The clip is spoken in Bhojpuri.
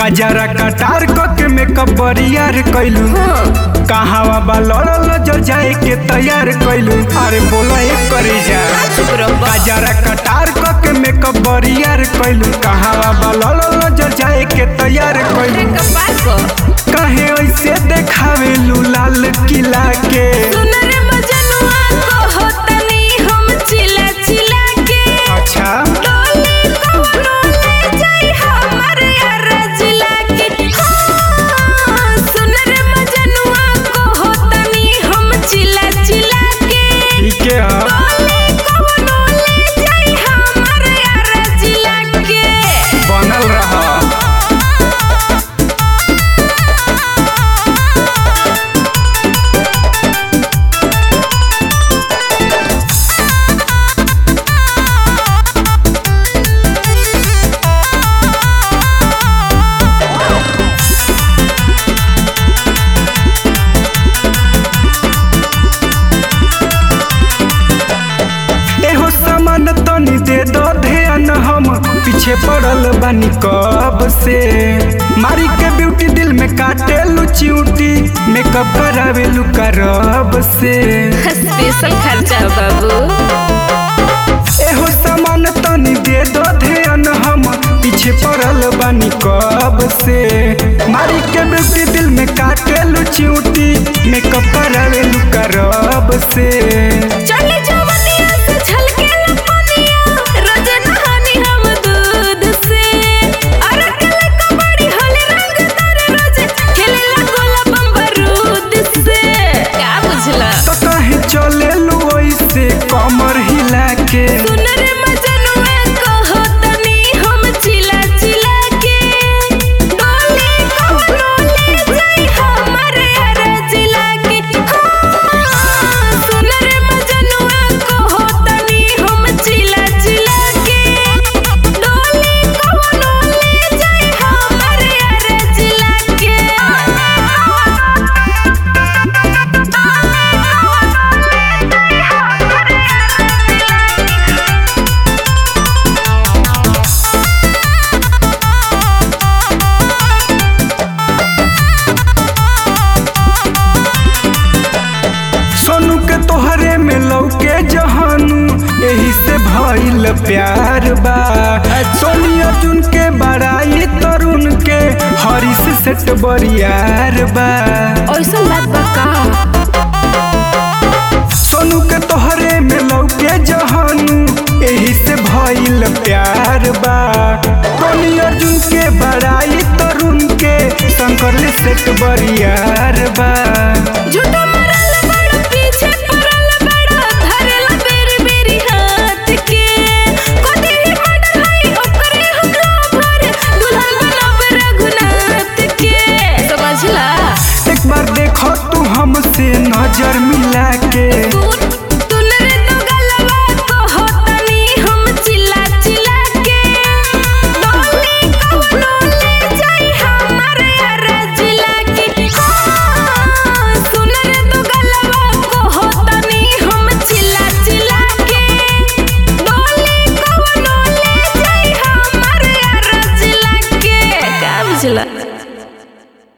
कजरा कटार के मेकअप बरियार कैलू कहावा बा लड़ल जो जाए के तैयार कैलू अरे बोला एक करे जा चुप रहो कजरा कटार के मेकअप बरियार कैलू कहावा बा लड़ल जो जाए के तैयार कैलू कपाल को कहे ऐसे देखावेलू लाल किला के सुनर मजनुआ को होतनी हम चिला चिला के अच्छा डोली कौनो ले जाई हमर यार जिला के हाँ, सुनर मजनुआ को होतनी हम चिला चिला के ठीक है हाँ। डोली कौनो ले जाई हमर यार जिला के बनल रहा एहो सामान तनी दे दो ध्यान हम पीछे पड़ल बानी कब से मारी के ब्यूटी दिल में काटे चिउटी मेकअप करावेलू करब से स्पेशल खर्चा बाबू एहो सामान तनी दे दो ध्यान हम पीछे पड़ल बानी कब से मारी के ब्यूटी दिल में काटे चिउटी मेकअप करावेलू करब से चढ़ले जवनिया से झलके लपनिया रोज नहानी हम दूध से अरे कले कबड्डी होले रंग तारे रोज खेले लगोला बम्बरूद से क्या बुझला तो कहे चले लो ऐसे कमर हिला के सुनर मजनुआ को होतनी हम चिला चिला के डोली कौनो ले जाई हमर यार जिला के हाँ, सुनर मजनुआ को होतनी हम चिला चिला के डोली कौनो ले जाई हमर यार जिला के सोनू के तोहरे में लौके जहानू यही से भइल प्यार बा सोनी अर्जुन के बड़ाई तरुण के हरीश सेट बरियार बा ऐसन बात बा का सोनू के तोहरे में लौके जहानू यही से भइल प्यार बा सोनी अर्जुन के बड़ाई तरुण के शंकर सेट बरियार बा झूठा मरल बड़ पीछे पड़ल बड़ धरल बेरी बेरी हाथ के कोते ही मडल हई ओकरे हमला भर दुल्हन बनब रघुनाथ के समझला एक बार देखो तू हमसे नजर मिला के तू तुनरे तो गलवा को होतनी हम चिल्ला चिल्ला के डोली कौनो ले जाई हमर यार जिला के हाँ, सुनरे तो गलवा को होतनी हम चिल्ला चिल्ला के डोली कौनो ले जाई हमर यार जिला के का बुझला